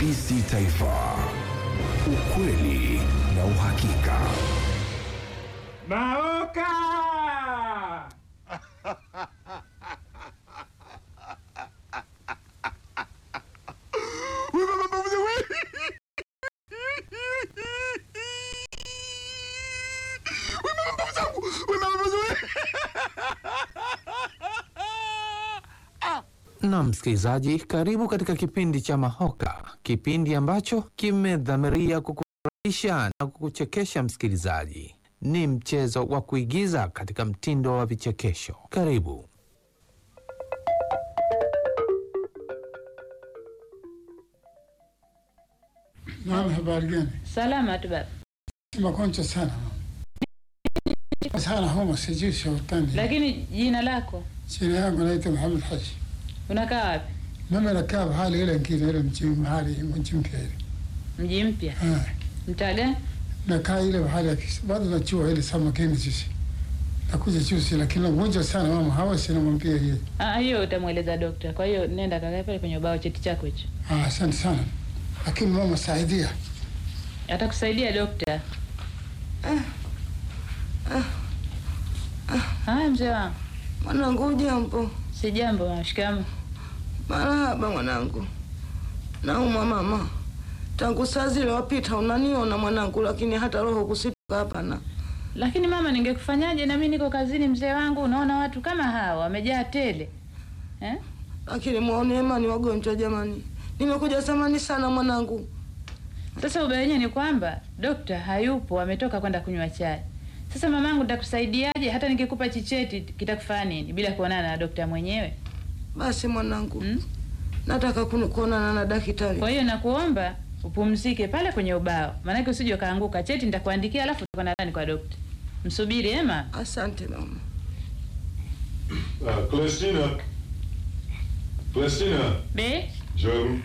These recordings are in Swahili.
TBC Taifa, ukweli na uhakika. Maoka! Na msikilizaji, karibu katika kipindi cha Mahoka, kipindi ambacho kimedhamiria kukufurahisha na kukuchekesha. Msikilizaji, ni mchezo wa kuigiza katika mtindo wa vichekesho. Karibu. Naam, habari gani? Salama tu baba. Magonjwa sana sana, homa sijui saratani. Lakini jina lako Jina yangu naitwa Muhammad Haji. unakaa wapi? Mimi nakaa mahali ile ngine ile mji mahali mji mpya ile. Mji mpya. Ah, Mtaa gani? nakaa ile mahali ya kis- bado najua ile samakini juzi. Nakuja juzi lakini mgonjwa sana mama hawa sina mwambia yeye. Ah, hiyo utamweleza dokta. Kwa hiyo nenda kakae pale kwenye ubao cheti chako hicho. Ah, asante sana. Lakini mama saidia. Atakusaidia dokta. Haya mzee wangu. Mwanangu ujambo? Si jambo mama, shikamoo. Marahaba mwanangu. Naumwa mama, tangu saa zile wapita unaniona mwanangu, lakini hata roho kusitoka hapana. Lakini mama, ningekufanyaje? Na mimi niko kazini mzee wangu. Unaona watu kama hawa wamejaa tele eh? Lakini mwaone ni wagonjwa jamani, nimekuja samani sana mwanangu. Sasa ubaya wenyewe ni kwamba dokta hayupo, ametoka kwenda kunywa chai. Sasa mamangu, nitakusaidiaje? Hata nikikupa chicheti kitakufanya nini bila kuonana na dokta mwenyewe Basi mwanangu, hmm? nataka kunu- kuonana na daktari. Kwa hiyo nakuomba upumzike pale kwenye ubao, maanake usije ukaanguka. Cheti nitakuandikia, alafu utakwenda ndani kwa dokta. Msubiri ema. Asante mama. Uh, Celestina. Celestina. Be Njoo.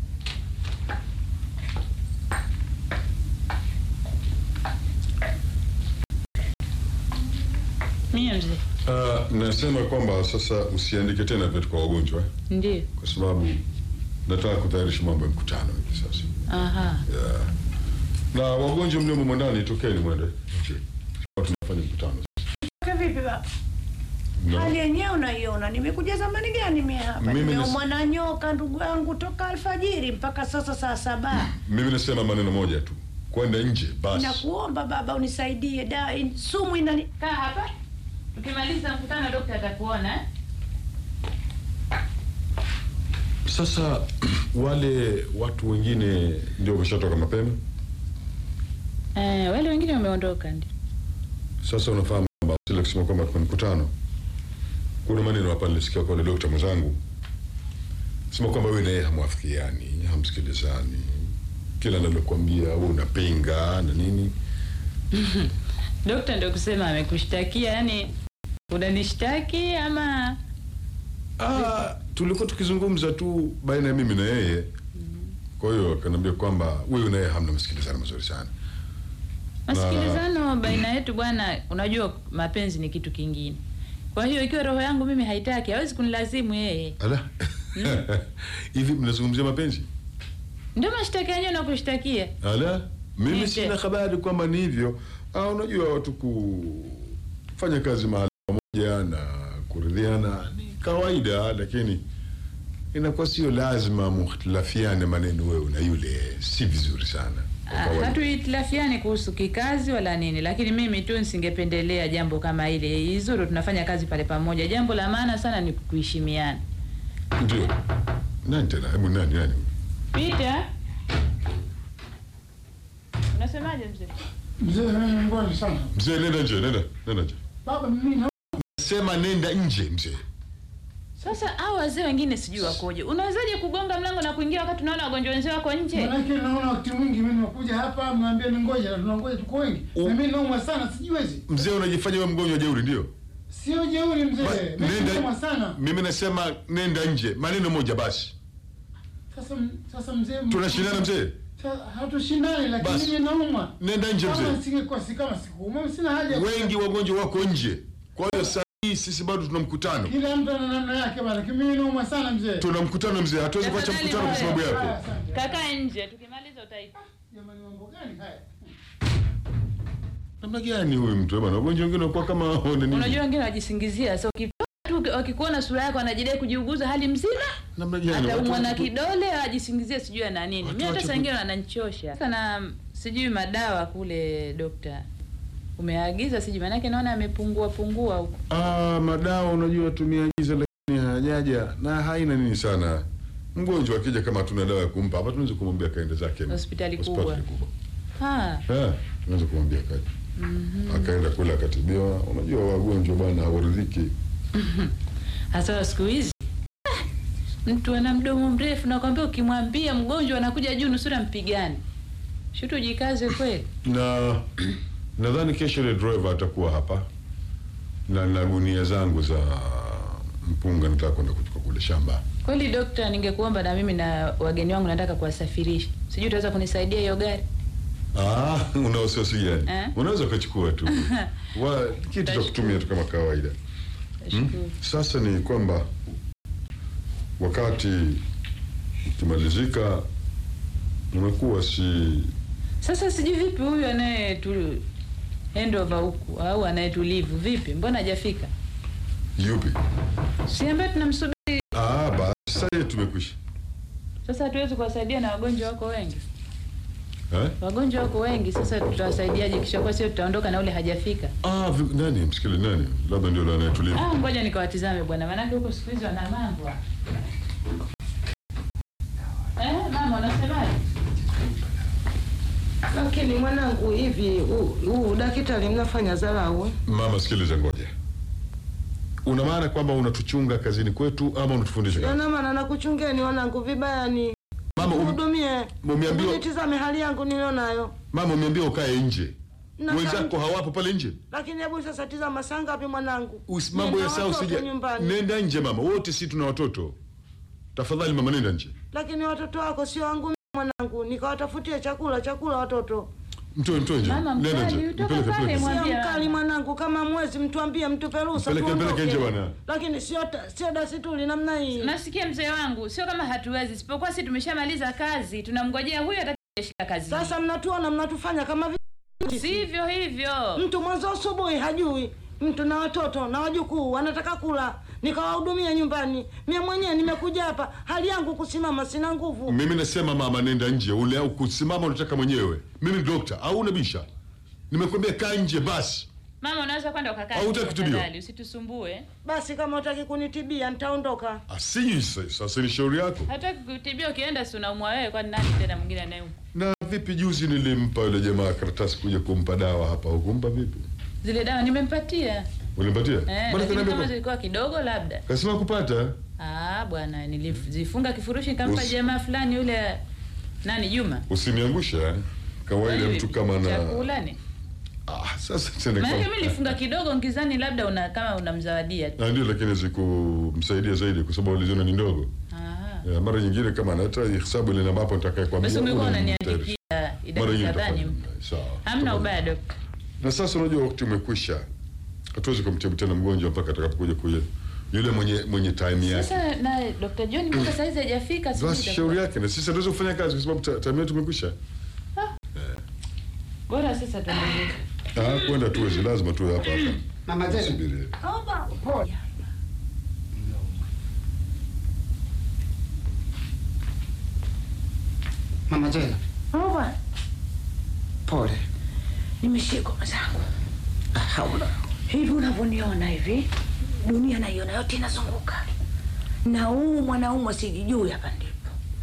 mie mzee, Uh, nasema kwamba sasa usiandike tena vitu kwa wagonjwa eh, ndio. kwa sababu nataka kutayarisha mambo ya mkutano hivi sasa. Aha, Yeah. Na wagonjwa mliomo mwandani, tokeni mwende nje. Tunafanya mkutano. Kwa vipi baba? No. Hali yenyewe unaiona, nimekuja zamani gani mimi hapa? Mimi Nimeumwa nis- na nyoka ndugu yangu toka alfajiri mpaka sasa saa saba. Mimi nasema maneno moja tu, kwenda nje basi. Nakuomba baba unisaidie, da in- sumu inani kaa hapa. Tukimaliza mkutano, dokta atakuona eh? Sasa wale watu wengine ndio wameshatoka mapema. Eh, wale wengine wameondoka ndio. Sasa unafahamu kwamba sile kusema kwamba kuna mkutano, kuna maneno hapa nilisikia kwa yule dokta mwenzangu sema kwamba wewe na yeye hamwafikiani, hamsikilizani, kila analokuambia wewe unapinga na nini. Dokta ndio kusema amekushtakia, yani unanishtaki ama Ah, tulikuwa tukizungumza tu baina ya mimi na yeye. Kwa hiyo akaniambia kwamba wewe na yeye hamna masikilizano mazuri sana. masikilizano baina yetu bwana. Unajua mapenzi ni kitu kingine. Kwa hiyo ikiwa roho yangu mimi haitaki, hawezi kunilazimu yeye. Ala. Hivi mnazungumzia mapenzi? Ndio mashtaka yenyewe nakushtakia. Ala, mimi Nje. sina habari kwamba ni hivyo. Ah, unajua watu kufanya kazi mahali pamoja na kuridhiana ni kawaida, lakini inakuwa sio lazima muhtilafiane maneno wewe na yule, si vizuri sana. Kwa Ah, kawaida. Hatuhitilafiani kuhusu kikazi wala nini, lakini mimi tu nisingependelea jambo kama ile. Izuru tunafanya kazi pale pamoja. Jambo la maana sana ni kuheshimiana. Ndio. Nani tena? Hebu nani nani? Peter, unasemaje mzee? Mzee mimi ni mgonjwa sana. Mzee nenda nje, nenda, nenda nje. Baba mimi na Sema nenda nje mzee. Sasa hao wazee wengine sijui wakoje. Unawezaje kugonga mlango na kuingia wakati unaona wagonjwa wenzao wako nje? Manake naona wakati mwingi mimi nakuja hapa mnaambia ni ngoja na tunangoja tuko wengi. U- Na mimi naumwa sana sijiwezi. Mzee unajifanya wewe mgonjwa jeuri ndio? Sio jeuri mzee. Ba- Mimi naumwa Nenda. sana. Mimi nasema nenda nje. Maneno moja basi. Sasa sasa mzee Tunashindana mzee. Sa- Hatushindani lakini Basi. mimi naumwa. Nenda nje Kama mzee. singekuwa si kama sikuumwa sina haja. ya- Wengi wagonjwa wako nje. Kwa hiyo sasa sisi bado tuna mkutano, Kila mtu ana namna yake bwana. Mimi naumwa sana mzee. tuna mkutano mzee, hatuwezi kuacha Tafadhali mkutano kwa sababu wewe. yako. Haya, asante. Kakaa nje, tukimaliza utaita. Jamani, mambo gani haya? Namna gani huyu mtu bwana? Wagonjwa wengine wanakuwa kama wana nini? Unajua wengine wajisingizia, so ukitoka tu wakikuona sura yako wanajidai kujiuguza hali mzima, namna gani? Watu ataumwa na watu- kidole ajisingizie sijui ana nini. Watu Mimi hata wache saa ku- ingine wananichosha sana, sijui madawa kule dokta umeagiza, sijui maanake naona amepungua pungua huko. Ah, madawa unajua tumeagiza lakini hayajaja na haina nini sana. Mgonjwa akija kama tuna dawa ya kumpa hapa, tunaweza kumwambia kaende zake Hospitali hospitali kubwa. kubwa. Ha, Eh, tunaweza kumwambia kaje. Akaenda kule akatibiwa. Unajua wagonjwa bwana hawaridhiki. hasa siku hizi ah, mtu ana mdomo mrefu, nakwambia ukimwambia mgonjwa anakuja juu nusura mpigane. Shutu jikaze kweli. na nadhani kesho ile driver atakuwa hapa na na gunia zangu za mpunga nataka kwenda kuchukua kule shamba. Kweli dokta, ningekuomba na mimi na wageni wangu nataka kuwasafirisha, sijui utaweza kunisaidia hiyo gari? Ah, una wasiwasi gani? Eh? Unaweza ukachukua tu wa kitu cha kutumia tu kama kawaida. Nashukuru. Sasa ni kwamba wakati ukimalizika, umekuwa si Sasa sijui vipi huyu anayetu handover huku au anayetulivu vipi, mbona hajafika? yupi? Si ambaye tunamsubiri Ah, basi sasa hivi tumekwisha sasa, hatuwezi kuwasaidia na wagonjwa wako wengi, eh? wagonjwa wako wengi. Sasa tutawasaidiaje? Kisha kwa sio tutaondoka na ule hajafika. Ah, vi- nani msikili nani? Labda ndio la anayetulivu. Ah, ngoja nikawatizame bwana, maanake huko siku hizi wana mambo. Eh, mama unasemaje? Lakini mwanangu, hivi huu- huu daktari mnafanya dharau eh? Mama, sikiliza, ngoja. Una maana kwamba unatuchunga kazini kwetu ama unatufundisha kazi? Yana maana nakuchungeni wanangu vibaya ni Mama, um, hudumie, umeambiwa- nitizame hali yangu nilionayo. mama umeambia ukae nje, Na wenzako kama- hawapo pale nje. Lakini hebu sasa tizama saa ngapi mwanangu? Usi- Mambo ya Nina saa watoto usija. nyumbani. Nenda nje mama, wote si tuna watoto. Tafadhali mama, nenda nje. Lakini watoto wako sio wangu mimi mwanangu, nikawatafutie chakula chakula watoto. Mtoe, mtoe nje. Mama, Nenda mkali, nje. utoka Mpeleke, pale, mpeleke. mwa- Sio Mwambie mkali mama. mwanangu, kama mwezi mtuambie, mtupe ruhusa Mpeleke, mpeleke tuondoke. nje bwana. Lakini sio ta- sio desturi namna hii. Nasikia mzee wangu, sio kama hatuwezi, isipokuwa si tumeshamaliza kazi, tunamngojea huyu atakayeshika kazi. Sasa mnatuona mnatufanya kama vi- sivyo hivyo. mtu mwanzo asubuhi hajui mtu na watoto na wajukuu wanataka kula, nikawahudumia nyumbani. Mie mwenyewe nimekuja hapa, hali yangu kusimama, sina nguvu. Mimi nasema mama, nenda nje. Ule au kusimama unataka mwenyewe. Mimi ni dokta au unabisha? Nimekwambia kaa nje basi. Mama, unaweza kwenda ukakaa Au nje hutaki kutibiwa? tafadhali, usitusumbue. Basi kama utaki kunitibia nitaondoka. Asiji sasa ni shauri yako. Hataki kutibia, ukienda si unaumwa wewe, kwani nani tena mwingine anayeumwa? Na vipi juzi nilimpa yule jamaa karatasi kuja kumpa dawa hapa, hukumpa vipi? Zile dawa nimempatia Ulimpatia? eh, Mbona lakini kaniambia kama kwa- zilikuwa kidogo labda. Kasema kupata. Ah bwana, nilizifunga kifurushi nikampa Usi- jamaa fulani yule nani Juma. Usiniangusha. eh. Kawaida Kwani mtu kama na chakula ni ah, sasa tena maana kama- mimi nilifunga kidogo ngizani, labda una kama unamzawadia tu. Na ndio lakini zikumsaidia zaidi kwa sababu waliziona ni ndogo. Ah, Ya, mara nyingine kama hata hesabu ile ambapo nitakaye kwa basi ungekuwa Mara unaniandikia idadi nyingine kadhani. nitafanya. Sawa. Hamna Tafadhali. ubaya dokta. Na sasa unajua wakati umekwisha. Hatuwezi kumtibu tena mgonjwa mpaka atakapokuja kuja yule mwenye mwenye time yake. Sasa na Dr. John mpaka saizi hajafika sijui Basi itakuwa- shauri yake na sisi hatuwezi kufanya kazi kwa sababu ta- time yetu imekwisha. Bora sasa tuendelee. Ah, kwenda tuwezi, lazima tuwe hapa hapa. Mama Zena. Subiri. Pole. Mama Zena, Baba, pole. Nimeshikwa mwenzangu. Haula. Hivi unavyoniona hivi, dunia naiona yote inazunguka, na huu mwanaume sijijui, hapa ndipo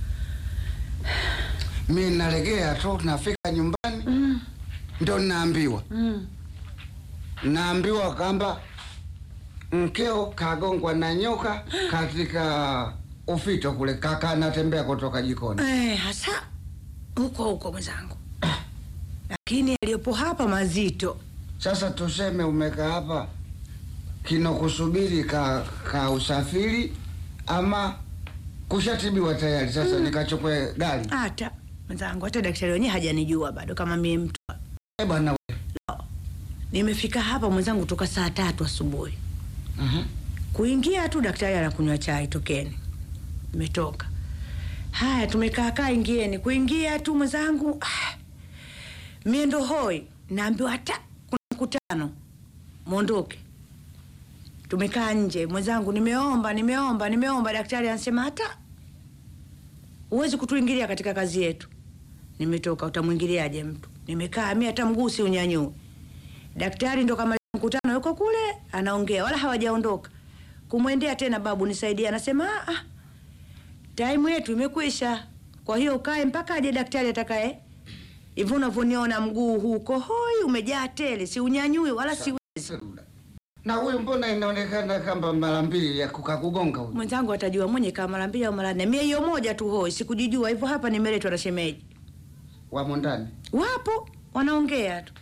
Mi nalegea tu, nafika nyumbani ndo naambiwa mm. naambiwa kwamba mkeo kagongwa na nyoka katika ufito kule, kaka anatembea kutoka jikoni. Eh, hasa huko huko mwenzangu, lakini yaliyopo hapa mazito. Sasa tuseme umekaa hapa kinokusubiri ka, ka usafiri ama kushatibiwa tayari, sasa nikachukue gari. Hata mwenzangu, hata daktari wenyewe hajanijua bado kama mie mtu. Eh bwana, Nimefika hapa mwenzangu toka saa tatu asubuhi, Kuingia tu daktari anakunywa chai, tokeni. Nimetoka. Haya, tumekaa kaa, ingieni. Kuingia tu mwenzangu, ah, mie ndo hoi, naambiwa hata kuna mkutano, mwondoke. Tumekaa nje, mwenzangu, nimeomba nimeomba nimeomba, daktari anasema hata huwezi kutuingilia katika kazi yetu. Nimetoka, utamwingiliaje mtu? Nimekaa mi hata mguu si unyanyue. Daktari ndo kama mkutano yuko kule anaongea, wala hawajaondoka. Kumwendea tena, babu nisaidie, anasema ah, ah, time yetu imekwisha, kwa hiyo ukae mpaka aje daktari atakaye. Hivyo unavyoniona mguu huu uko hoi, umejaa tele, si unyanyui wala siwezi. Na huyu mbona inaonekana kama mara mbili ya kukakugonga huyu? Mwenzangu atajua mwenye kama mara mbili au mara nne, mie hiyo moja tu hoi, sikujijua hivyo. Hapa nimeletwa na shemeji, Wamo ndani. wapo wanaongea tu.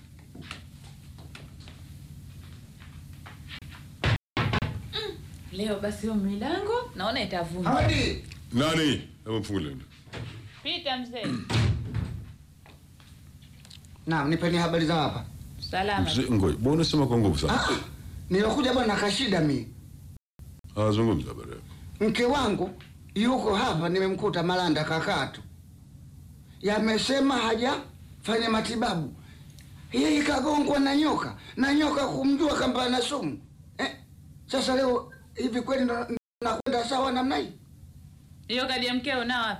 Leo basi hiyo milango naona itavunja. Hodi. Nani? Hebu mfungulie. Pita mzee. Naam, nipeni habari za hapa. Salama. Mzee, Ngoja, mbona unasema kwa nguvu sana? Ah, nilokuja bwana kashida mi. Ah, zungumza habari yako. Mke wangu yuko hapa, nimemkuta Malanda kakatu. Yamesema hajafanya matibabu. Yeye kagongwa na nyoka na nyoka kumjua kamba ana sumu eh? Sasa leo hivi kweli ndo- ndo nakwenda sawa namna hii? Hiyo kadi ya mkeo nao hapa.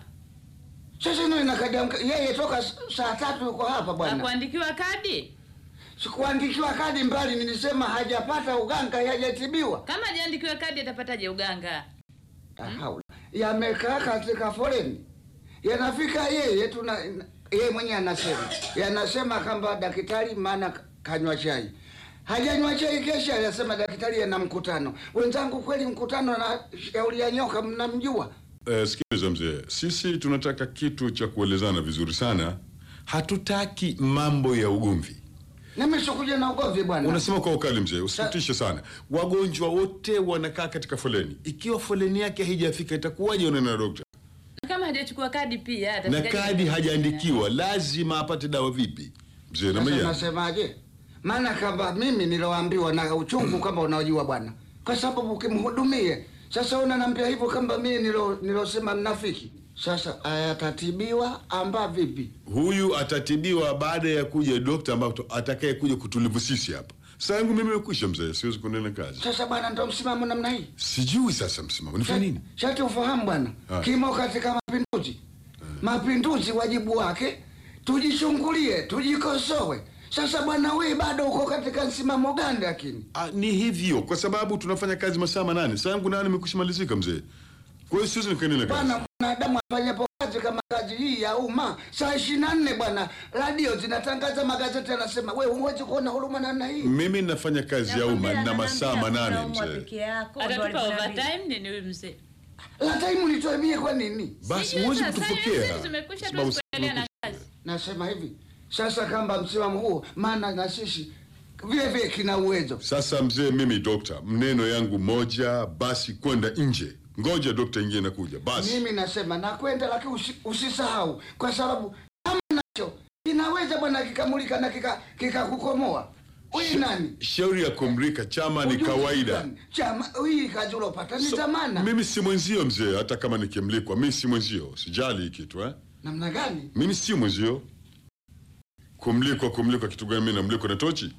Sasa ndio inakadia mke- yeye toka s- saa tatu yuko hapa bwana. Hakuandikiwa kadi? Sikuandikiwa kadi mbali, nilisema hajapata uganga, hajatibiwa. Kama hajaandikiwa kadi atapataje uganga? Haula. Yamekaa katika foleni, yanafika yeye tuna yeye mwenyewe anasema yanasema kwamba daktari maana kanywa chai hajanywa chai, kesha anasema daktari ana mkutano. Wenzangu, kweli mkutano na shauri ya nyoka mnamjua? Eh, sikiliza mzee, sisi tunataka kitu cha kuelezana vizuri sana. Hatutaki mambo ya ugomvi. Nami sikuja na ugomvi bwana. Unasema kwa ukali mzee, usitutishe sana. Wagonjwa wote wanakaa katika foleni. Ikiwa foleni yake haijafika itakuwaje unaenda na dokta? Na Kama hajachukua kadi pia Na atafikaje? kadi hajaandikiwa, lazima apate dawa vipi? Mzee Sasa namaya. nasemaje? Maana kama mimi niloambiwa na uchungu kama unaojua bwana, kwa sababu ukimhudumie sasa, unaniambia hivyo kama mimi nilo nilosema mnafiki. Sasa ayatatibiwa amba vipi? Huyu atatibiwa baada ya kuja dokta ambapo atakaye kuja kutulivu sisi hapa. Saa yangu mimi imekwisha mzee, siwezi kuendelea na kazi. Sasa bwana, ndo msimamo namna hii. Sijui sasa msimamo nifanye nini? Shati ufahamu bwana, Ah. kimo katika mapinduzi. Mapinduzi wajibu wake tujichungulie, tujikosoe. Sasa bwana, wewe bado uko katika msimamo gani? Lakini Ah, ni hivyo kwa sababu tunafanya kazi masaa manane. Saa yangu nane imekwisha malizika mzee. Kwa hiyo siwezi nikaendelea na kazi. bwana, mwanadamu afanyapo kazi kama kazi hii ya umma saa ishirini na nne bwana, radio zinatangaza, magazeti yanasema, wewe huwezi kuona huruma namna hii. Mimi nafanya kazi ya umma na masaa manane Unaumwa mzee. peke yako, ndo Atatupa alivyoniambia. overtime nini huyu mzee? La taimu nitoe mie kwa nini? Basi Sijui huwezi sasa, kutupokea. hizi zimekwisha tu Sababu kuendelea na kazi. Nasema hivi sasa, kamba msimamo huo, maana na sisi vile vile kina uwezo. Sasa mzee, mimi dokta, mneno yangu moja, basi kwenda nje. Ngoja dokta ingie na kuja. Basi. Mimi nasema nakwenda, lakini usi, usisahau kwa sababu kama nacho kinaweza bwana kikamulika na kika kikakukomoa. Huyu nani? Shauri ya kumrika chama ni Ujuzi kawaida. gani? Chama hii kazi ulopata ni So, zamana. mimi si mwenzio mzee, hata kama nikimlikwa, mimi si mwenzio. Sijali hii kitu eh. Namna gani? Mimi si mwenzio. Kumlikwa, kumlikwa kitu gani? Mimi namlikwa na tochi.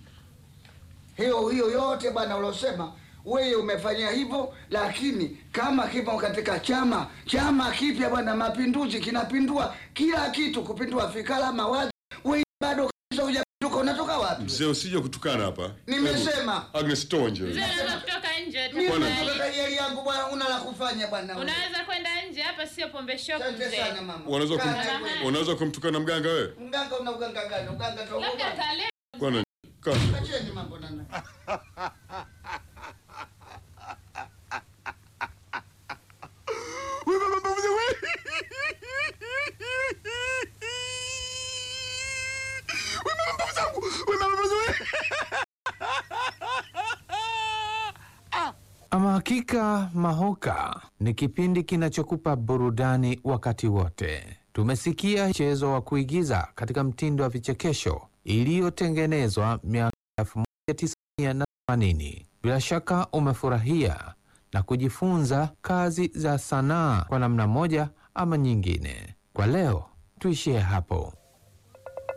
Hiyo hiyo yote bwana ulosema wewe umefanya hivyo, lakini kama kipo katika chama chama kipya bwana, mapinduzi kinapindua kila kitu, kupindua fikra, mawazo. Wewe bado kabisa hujapinduka, unatoka wapi? Mzee, usije kutukana hapa. Nimesema. Hebu, Agnes, toa nje. Mzee unaweza kutoka nje Mimi Bwana. tafadhali. natoka yeli yangu bwana, una la kufanya bwana. wewe. Unaweza kwenda nje hapa sio pombe shop Asante mzee. sana mama. Unaweza kum, Kaa wewe. unaweza kumtukana mganga wewe? Mganga una uganga gani? Uganga tu. Labda kale Bwana, kaa. Acheni mambo nana. Ama hakika Mahoka ni kipindi kinachokupa burudani wakati wote. Tumesikia mchezo wa kuigiza katika mtindo wa vichekesho iliyotengenezwa miaka 1980 Bila shaka umefurahia na kujifunza kazi za sanaa kwa namna moja ama nyingine. Kwa leo tuishie hapo.